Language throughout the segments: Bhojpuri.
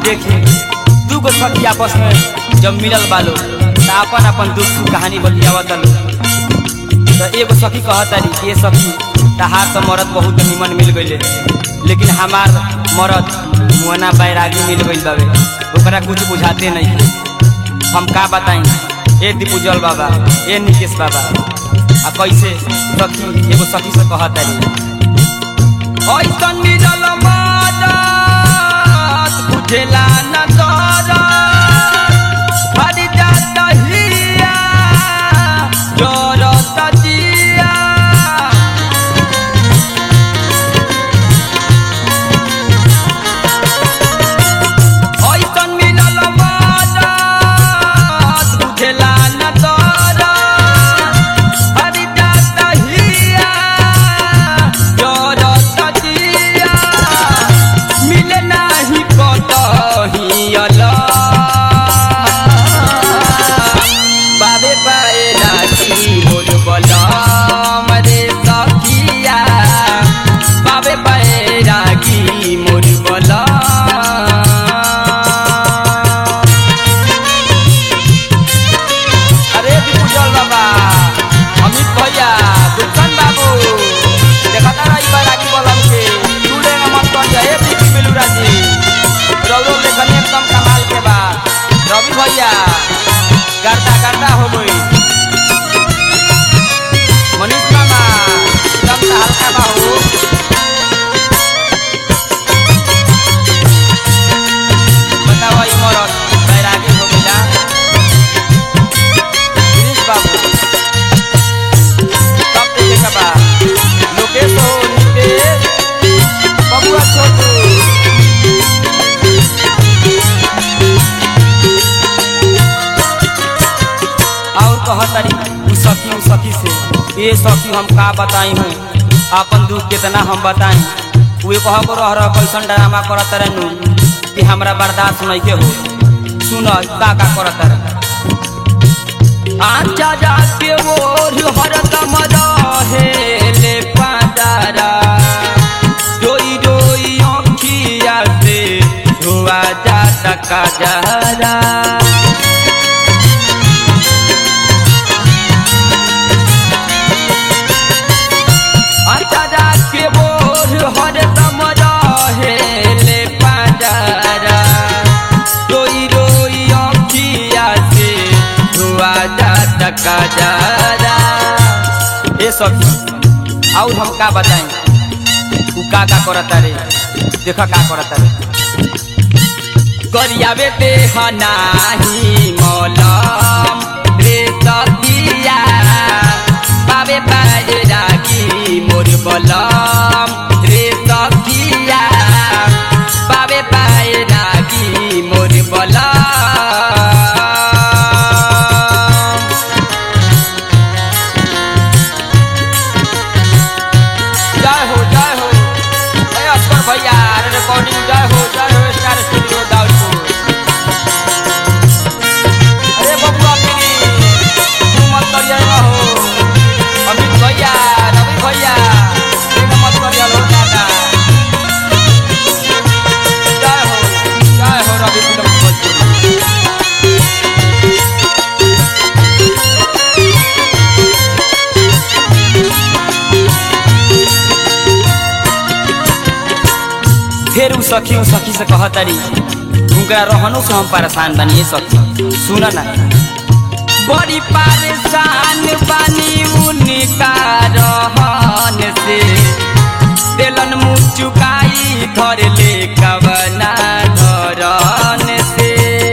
देखी दू गो सखी आपस में जब मिलल बालो त अपन अपन दुख सुख कहानी बतियावत लो तो एगो सखी कहतारी कि ये सखी तहार तो मरद बहुत निमन मिल गईले लेकिन हमार मरद मुहना बैरागी मिल गईल बावे ओकरा कुछ बुझाते नहीं हम का बताई ए दीपूजल बाबा ए निकेश बाबा आ कैसे सखी एगो सखी से कहतारी ऐसन मिलल मदद बुझेला न दरद हर जात हिया जरत जिया ऐसन मिलल मदद बुझेला न दरद हर जात हिया जरत जिया मिले नाही कतही अलग बाबे पाए राखी मोर बलम रे सखिया बाबे पाए राखी मोर बलम अरे विपुजल बाबा अमित भैया दुल्हन बाबू देखता रही बा राखी बलम के टूले में मत कर जा ए पीपी बेलूरा जी रौरो लेखन एकदम कमाल के बा रवि भैया गर्दा गर्दा हो गई मनीष मामा एकदम से हल्का बा हो बताओ ई मरद बैरागी हो गइला गिरीश बाबू सब देखे का बा लोकेश हो नितेश बबुआ छोटू और कहतरी उ सखी उ सखी से ये सखी हम का बताई हूँ अपन दुख कितना हम बताई वे कह को रह रह कैसन ड्रामा करत रहे नु कि हमरा बर्दाश्त नहीं के हो सुन का का करत रहे आचा जाके ओर हरदम रहे ले पादारा रोई रोई आँखिया से धुआ जाता काजरा आचा जाके ओर हरदम रहे ले पादारा रोई रोई आँखिया से धुआ जाता काजरा ए सखी और हम का बताएं उ का का करता रे देख का करता रे गरियावे ते हनाही मलम रे सखिया बाबे पाए रागी मोर बलम रे सखिया बाबे पाए रागी मोर बलम जय हो जय हो ए अस्कर भैया अरे रिकॉर्डिंग जय हो जय हो स्टार स्टूडियो दाउदपुर अरे बबुआ मेरी तू मत करिए ना हो अमित भैया रवि भैया एक मत करिए लो दादा जय हो जय हो रवि फिल्म भोजपुरी फिर उ सखी उ सखी से कहतारी उनका रहनो से हम परेशान बनी सखी सुन ना बड़ी परेशान बनी उनका रहन से दिलन मुँह चुकाई धर ले कवना धरन से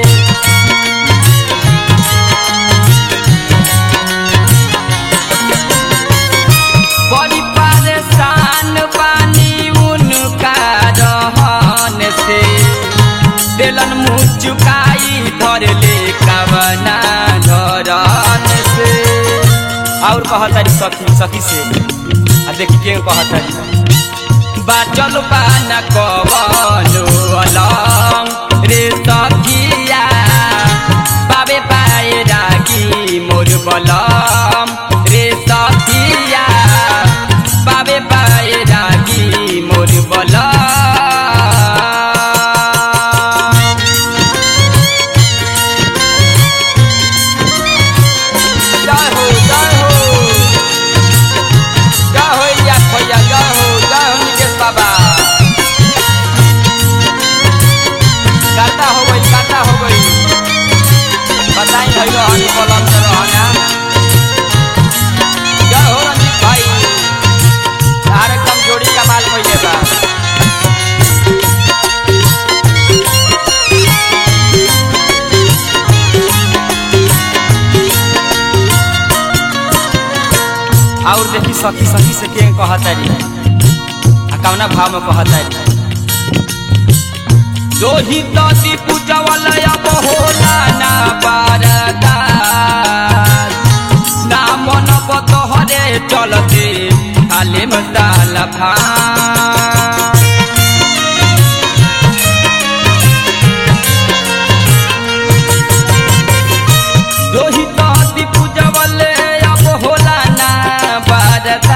बड़ी परेशान बानी उनका रहन से दिलन मुँह चुकाई धर ले कवना धरन से और कहतारी सखी सखी से आ देखी के कहतारी बाचल पाना कवनो अलम रे सखिया बाबे पाए रागी मोर बलम रे सखिया बाबे पाए रागी मोर बलम और देखी सखी सखी से के कहतारी आ कौना भाव में कहतारी दोही दादी पूजवल अब होला ना बारदा ना मन बतहरे चलते खाले मसाल भा दोही दादी पूजवल अब होला ना बारदा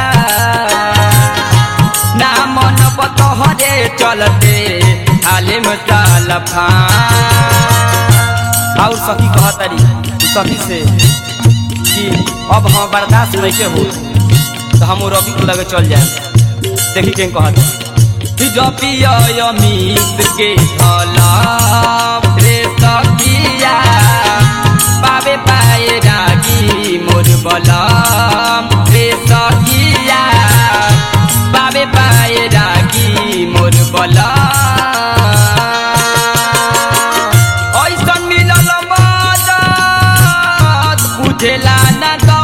ना मन बतहरे चलते खाले मसाल भा और सखी कहतारी सखी से कि अब हम बर्दाश्त नहीं के हो तो हम रवि के लगे चल जाए देखी के कहत जपिया अमित के भला रे सखिया पावे पाए रागी मोर बलम रे सखिया पावे पाए रागी मोर बलम ऐसन मिलल मदद बुझेला न